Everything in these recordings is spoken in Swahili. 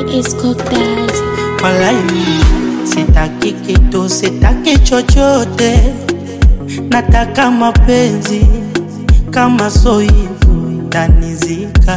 Isco Daddy. Walai, sitaki kitu, sitaki chochote, nataka mapenzi. Kama so hivyo tanizika,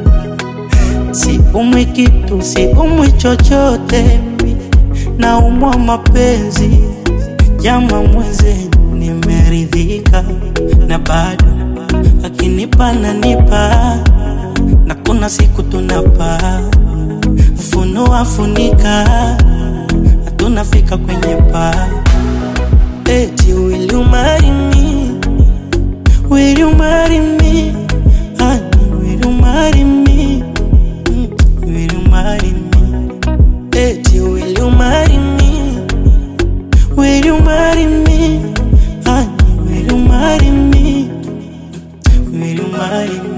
siumwi kitu, siumwi chochote, naumwa mapenzi. Jama mwenzenu, nimeridhika na bado akinipa nanipa, na kuna siku tunapaa funua funika, tunafika kwenye paa. Eti will you marry me? Will you marry me? Honey, will you marry me? Mm, Will you marry me? Eti will you marry me? Will you marry me? Honey, will you marry me? Will you marry me?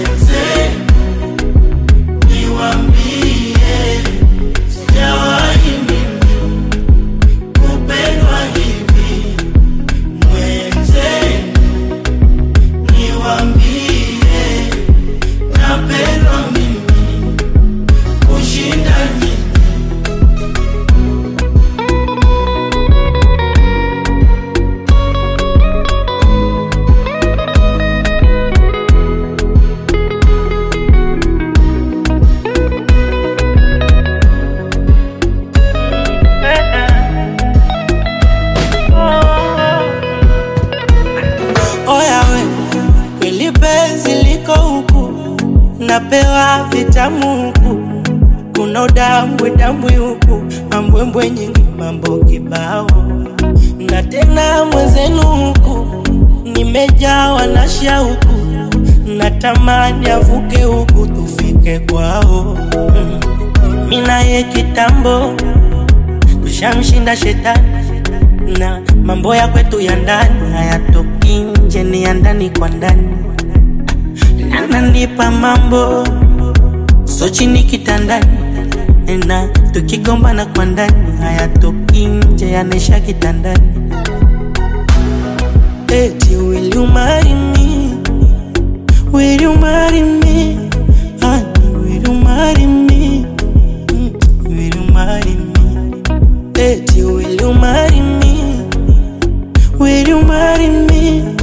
Oya we, kweli penzi liko huku, napewa vitamu huku, kuna udambwe dambwe huku, mambwembwe nyingi, mambo kibao, na tena mwenzenu huku, nimejawa na shauku, natamani avuke huku tufike kwao. Mm. Mimi naye kitambo tushamshinda shetani na mambo ya kwetu ya ndani hayatoki nje, ni ya ndani kwa ndani. Ananipa mambo so chini kitandani, na tukigombana kwa ndani hayatoki nje, yanaisha kitandani. Eti will you marry me? Will you marry me? Honey, will you marry me? Mm, Will you marry me? Eti will you marry me? Will you marry me?